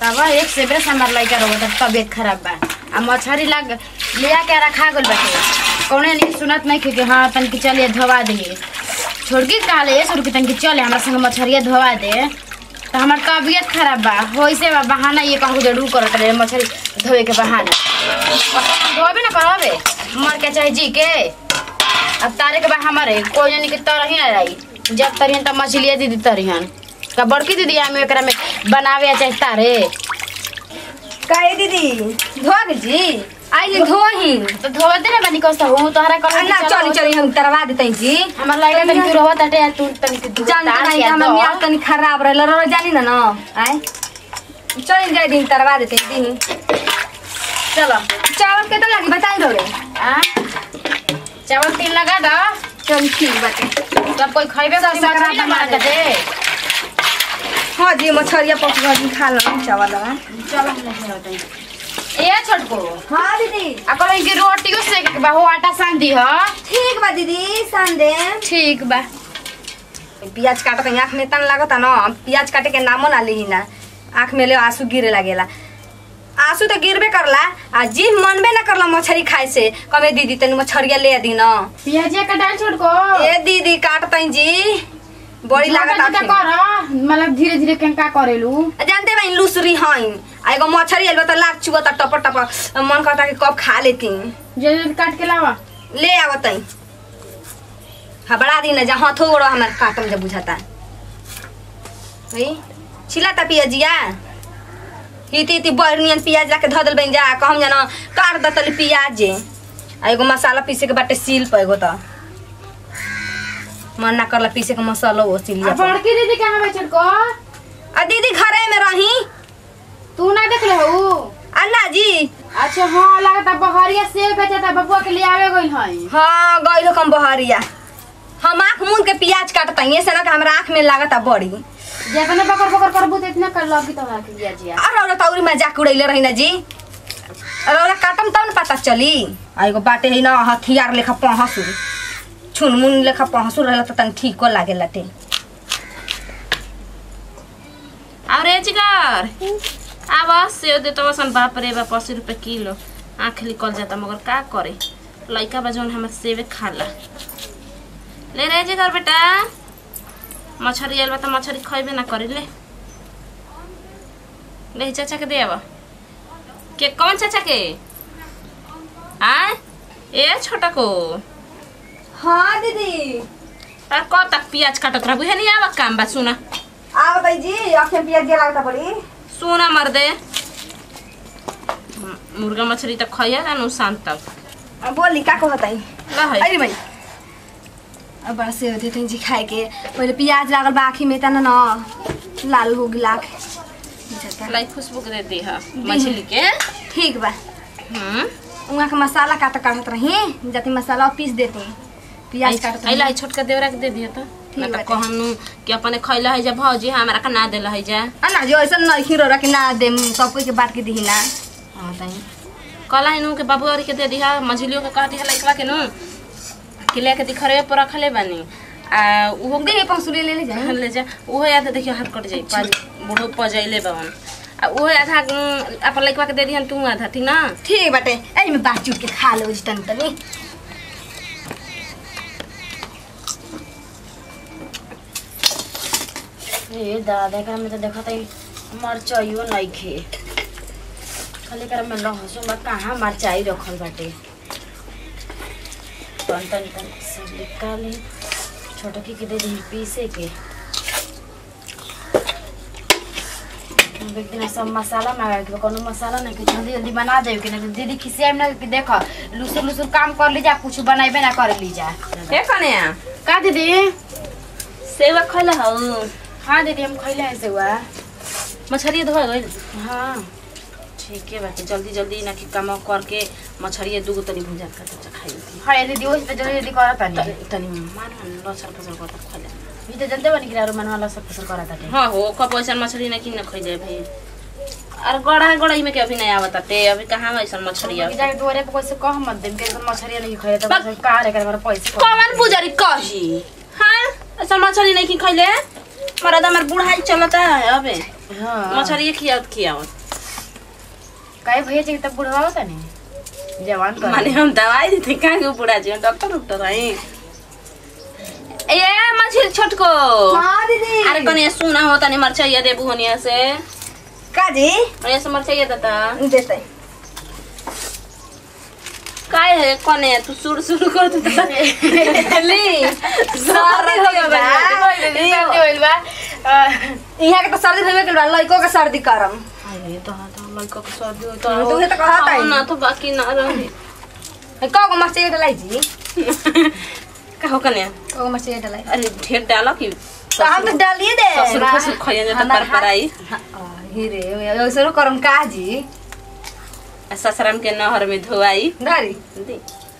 तब एक से बेस हमार लड़का रहो तब तबियत खराब बा आ मछरी लग लिया के रखा गल बाटे कौने नहीं सुनत नहीं कि हाँ तनकी चलिए धोवा दिए छोड़की कहा ले छोड़की तनकी चले हमारा संग मछरिया धोवा दे तो हमार तबियत खराब बा वैसे बा बहाना ये कहूँ जरूर करत रहे मछली धोए के बहाना धोबे ना करबे मर के चाहे जी के अब तारे के बा हमारे कोई जानी के तरही ना रही जब तरियन तब मछलिया दीदी तरियन का बड़की दीदी हमें एकरा में बनावे चाहे तारे काहे दीदी धोग जी आई धोही तो धोवा दे ना बनी कसा हूँ तोहरा कर अन्ना चली चली हम करवा देते जी हमार लगा तनी दूर होता टे तू तनी के दूर जान तार नहीं के हमर दो। मियाँ तनी खराब रहल रो जानी ना ना आए चली जाए दिन करवा देते दी चलो चावल कितना लगी बताई दो रे आ चावल तीन लगा दो चल ठीक बाटे सब कोई खइबे सब कर सकरा मछली ना बना बना के दे हाँ जी मछरिया पक गई खा लो चावल वाला। चलो हम नहीं होते ए छोटको हाँ दीदी आ कहलो इनके रोटियो सेक के बा हो आटा सान दी ह ठीक बा दीदी सान दे ठीक बा प्याज काट के आँख में तन लागता ना प्याज काटे के नामो ना ली ना आँख में ले आंसू गिरे लागेला आंसू तो गिरबे करला आ जी मनबे ना करला मछरी खाए से कमे दीदी तनी मछरिया ले दी ना पियाजिया का डाल छोटको ए दीदी काटतई जी बड़ी लागत छोटा छोटा आखिर। कर मतलब धीरे धीरे केंका करेलू जानते भाई लूसरी हईन आ एगो मछरी आइल बा त लाग चुबता टप टप मन करता कि कब खा लेती जे जे काट के लावा ले आवतई हबड़ा दी ना जहाँ थोड़ो हमार काटम जब बुझाता हई छिलाता पियाजिया हिती हिती बरनियन पियाज लाके धऽ देल बन जा कहम जाना काट दतली पियाज आ एगो मसाला पीसे के बाटे सील पे एगो त मन ना करला पीसे के मसाला वो सील आ बड़की दीदी कहाँ बा छोटको आ दीदी घरे में रही तू ना देख ले हो अन्ना जी अच्छा हाँ लगता बहरिया सेब बेचता बबुआ के लिए आवे गइल हई हाँ गई कम बहरिया हम आँख मुन के प्याज काटते से ना कि हमरा आँख में लागता बड़ी जेतने बकर बकर करबू त इतना कर लगी तो के पियाजिया और औरत तौरी मजाक उड़ैले रही ना जी और औरत काटम तब न पता चली आ एगो बाटे है ना हथियार लेखा पहसु छुन मुन लेखा पहसु रहला त तनी ठीको लागे लटे अरे जिगर अब सेव दे तो सन बाप रे बाप अस्सी रुपये किलो आँख निकल जाता मगर का करे लइका बा जौन हमार सेवे खाला ले रे जिगर बेटा मछरी आइल बा त मछरी खइबे ना करी ले ले चाचा के दे अब के कौन चाचा के आय ए छोटा को हाँ दीदी और कब तक प्याज काटत रहबू है नहीं आवा काम बा सुना आ बताई जी आँख में प्याज लागता बड़ी सोना मर दे मुर्गा मछली तक खइया ना नु शाम तक आ बोली का को बताई ला है अरे भाई अब बड़ा से होते थे जी खाए के पहले प्याज लागल बा आँखी में तना ना लाल हो गई आँख बुझाता। लाई खुशबू के दे दी हा मछली के ठीक बा हम्म उहाँ के मसाला काट काटत रही जाती मसाला पीस देती प्याज काटत आई लाई छोटका देवरा के दे दिया तो ठीक ना तो बाटे। कहनु कि अपने खइला है जा भौजी हमरा का ना देला है जा ना जो ऐसा नहीं रो कि ना दे सब कोई के बात के दी ना हाँ ताई कला इनु के बाबू और के दे दिया मछलियों के कह दिया लइकवा के नु कि लेके दिखरे पर रखले बानी आ उहो दे पसुरी ले ले जाए ले जा उहो याद देखियो हाथ कट जाई पाज बूढ़ो पजैले बावन आ उहो आधा उम, अपन लइकवा के दे दिहन तू आधा ठीक ना ठीक बाटे अरे मैं बात चुट के खा लो जी तनी तनी ए दादा एकरा में तो देखत है मरचाइयो नहीं खे खाली एकरा में लहसुन बा कहाँ मरचाई रखल बाटे तन तन तन सब निकाले छोटकी के दे दी पीसे के हम एक दिन सब मसाला मंगा के कोनो मसाला नहीं के जल्दी जल्दी बना देब कि नहीं तो दीदी खिसिया ना कि देख लुसुर लुसुर काम कर ली जा कुछ बनाइबे ना कर ली जा के कने का दीदी सेवा खइला हौ हाँ दीदी हम खैले हैं सेवा मछली धो गइल हाँ ठीक है बाकी जल्दी जल्दी ना कि काम करके मछली दूगो तनी भुजा कर तो खाई थी हाँ ये दीदी वही तो जल्दी जल्दी करत तानी तनी तनी मान लसर फसर कर खा ले ये तो जानते बनी कि यार मन वाला सब फसल करत ताटे हाँ हो कब ऐसा मछली ना किन खइ जाए भाई अरे गड़ा गड़ाई में के अभी नहीं आवत ते अभी कहाँ ऐसा मछली कि आवत जाके दुआरे पे कैसे कह मत देम के एकदम मछरिया नहीं खाए तो बस। बस का रे कर पैसे कौन पुजारी कही हाँ ऐसा मछली नहीं कि खइले मरद हमर बुढ़ाई चलता है अबे हाँ मछरी खियावत खियावत काहे भैया जी तब बुढ़वा होता नहीं जवान कर माने हम दवाई देते कहाँ के बुढ़ा जी हम डॉक्टर डॉक्टर हैं ए मछली छोटको हाँ दीदी अरे कने सुना होता नहीं मरचाइया देबू होनिया से का जी होनिया से मरचाइया देता देते काय है कने तू सुर सुर कर तू ली सर्दी हो गइल बा। सर्दी होइल बा अ, यहाँ के तो सर्दी होबे के बा लइको के सर्दी करम अरे तो तो लड़का के सर्दी हो हाँ, तो उहे तो कहत हई। ना तो बाकी ना रहे का गो मछली डलाई जी कहो कने का गो मछली डलाई अरे ढेर डालो कि तो हम तो डालिए दे ससुर फसुर खइया जाता पर पर आई हिरे ऐसे करम का जी ससुराम के नहर में धोआई गाड़ी दी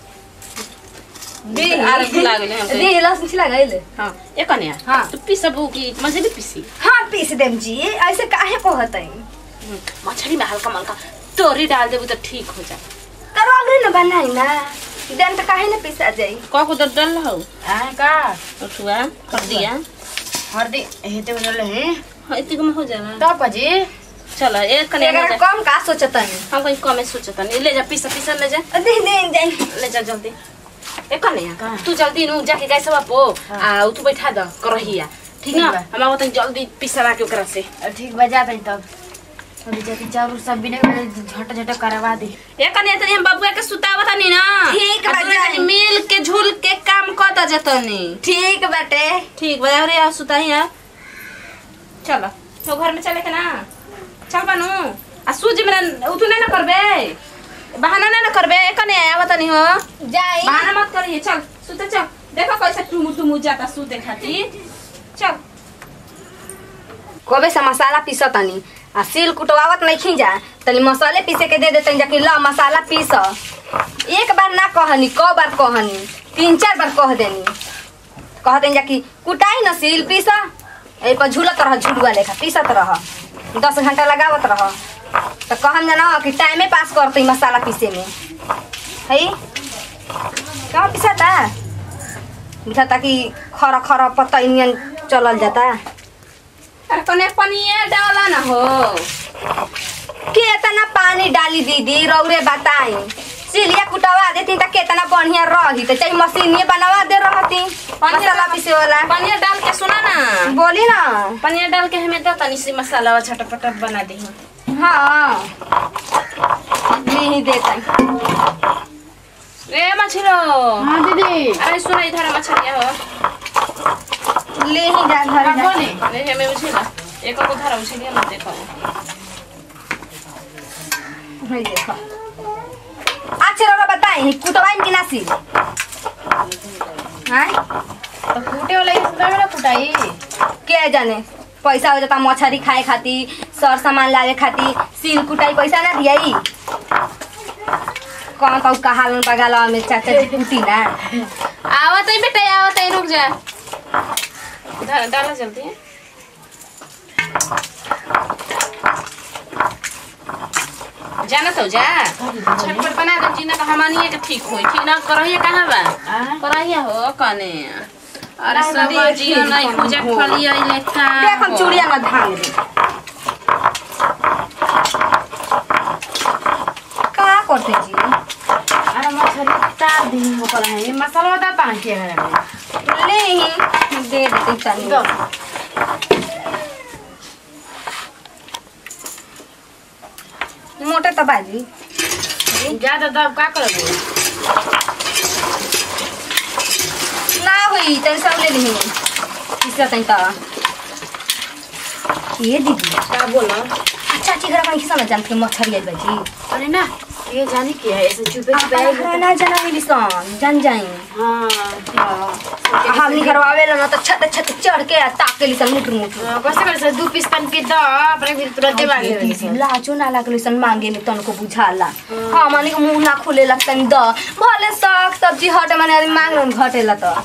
दी अरे भुला गेले हम दी लहसुन छिला गइल हां ए कने हाँ। तू पीसबू की मछली पीसी हाँ पीस देम जी ऐसे काहे कहत हई मछली में हल्का मल्का तोरी डाल देबू तो ठीक हो जा करो अगरे न बनाई ना देन तो काहे न पीसा जाई का को दर डाल हो आ का उठुआ कर दिया हरदी हेते बोल है हां इतने में हो जाला तब पजी चलो ए कने ले अगर जा कम का सोचत हई हम कहीं कमे सोचता नहीं ले जा पीसा पीसा ले जा दे दे जाई ले जा जल्दी ए कने कहाँ? तू जल्दी नु जाके गैस बापो हाँ। आ तू बैठा द करहिया ठीक ना ठीक हम आवत जल्दी पीसा के ओकरा से अ, ठीक बजा तई तब अभी जाके चाउर सब बिने झट झट करवा दे ए कने तनी हम बबुआ के सुतावत नहीं ना ठीक आ बा, तू तनी जाई। मिल के झूल के काम कर द जतनी ठीक बाटे ठीक बा अरे आ सुताई है चलो तो घर में चले के ना चल बनू आ सूजी मेरा उतू नहीं ना करबे बहाना नहीं ना करबे ए कने आवत नहीं हो जाई बहाना मत करिए चल सुते चल देखो कैसे टुमु टुमु जाता सूते खातिर चल कबे से मसाला पीसतनी आ सील कुटवावत नहीं खींजा तनी मसाले पीसे के दे देतनी जाके ला मसाला पीस एक बार ना कहनी क बार कहनी तीन चार बार कह देनी कहते जाकि कुटाई न सील पीस ए पर झूलत रह झुलुआ लेखा पीसत रह दस घंटा लगावत रह तो कहम जाना कि टाइमे पास करते मसाला पीसे में है कहाँ पीसाता बुझाता कि खरा खरा पत्ता नियन चलल जाता अरे कने पनिया डाला ना हो केतना पानी डाली दीदी रौरे बताई सिलिया कुटवा देती त केतना बढ़िया रही त चाहे मशीनिए बनवा दे रहती मसाला पीसे वाला पनिया डाल के सुना ना बोली ना पनिया डाल के हमें दो तनी सी मसाला झटपट बना दी हाँ नहीं देता रे मछलो हां दीदी अरे सुना इधर मछलिया हो ले ही जा घर का जा बोले अरे हमें उछला एक को धरा उछलिया मत देखो है देखो अच्छा रौरा बताई कुटवाई कि नासी हाँ तो फूटे वाला इस तरह वाला फुटाई के जाने पैसा हो जाता मछरी खाए खातिर सर सामान लावे खातिर सील कुटाई पैसा ना दियाई कौन कहू कहालन बगाला में चाचा जी कुटी ना आवत है बेटा आवत है रुक जा डाल डाला जल्दी है जाना तो जा झटपट बना दे जीना का हमानिए के ठीक होई ठीक ना करहिए कहां बा आ करहिए हो कने अरे नहीं, सब देख जी नहीं ली पूजा हो। खलिया ले का देख हम चूड़िया में धांग दे का करते जी अरे मछली तार दिन हो पर है मसाला बता पानी के घर में ले ही दे देते तनी दो मोटे तो बाजी ज्यादा दब का करोगे ना हुई तनी सब ले ली इसका तनी ता ये दीदी क्या बोला अच्छा ठीक है कहीं किसा ना जानते मछरी आई बाजी अरे ना ये जाने की है ऐसे चुपे चुपे अपन घर ना जाना मिली सन जान जाई हाँ हमनी घरवावे ला ना तो छत छत चढ़ के आ ताक के लिसन मुट मुट कैसे कर दू पीस तन के द अपने फिर तुरंत मांगे लाजो ना लागलो सन मांगे में तनको बुझाला हाँ माने के मुंह ना खोले लगतन द भले साग सब्जी हटे माने आदमी मांग रन घटेला तो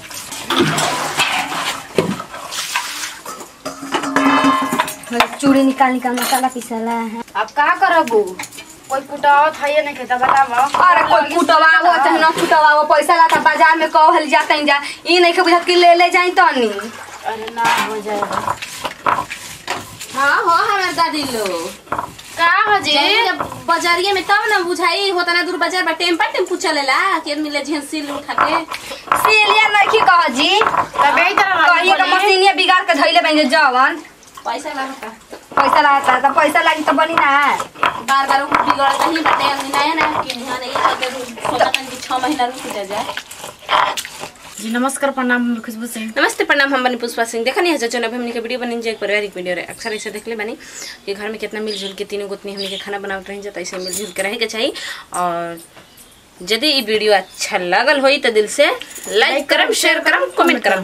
चूड़ी निकाल निकाल मसाला पिसाला है अब का करबू कोई कुटावत है या नहीं खेता बताओ अरे कोई कुटवावो चाहे ना कुटवावो पैसा लाता बाजार में कहल जाता जा ई नहीं के बुझत कि ले ले जाई तनी अरे ना हो जाएगा दादी लो का हजी जाई जब बाजारिये में तब ना बुझाई होता ना दूर बाजार बा टेम्पा टेम्पू चलेला के मिले झेंसिल उठा के सिलिया नहीं कह जी तब यही तरह कहिए का मशीनिया बिगाड़ के धइले बन जवन पैसा लगता पैसा लागता है तो पैसा लागी तो बनी ना बार बार उ बिगड़ता ही बटे नया ना कि यहाँ नहीं करते सोचा कि छह महीना रुक जा जाए जी नमस्कार प्रणाम हम खुशबू सिंह नमस्ते प्रणाम हम बनी पुष्पा सिंह देखा नहीं है जो हमने के वीडियो बनी जो एक पारिवारिक वीडियो रहे अक्सर ऐसे देख ले बनी कि घर में कितना मिलजुल के तीनों गोतनी हमने के खाना बनावत रही जाता ऐसे मिलजुल के रहे के चाहिए और यदि ये वीडियो अच्छा लगल होई तो दिल से लाइक करम शेयर करम कमेंट करम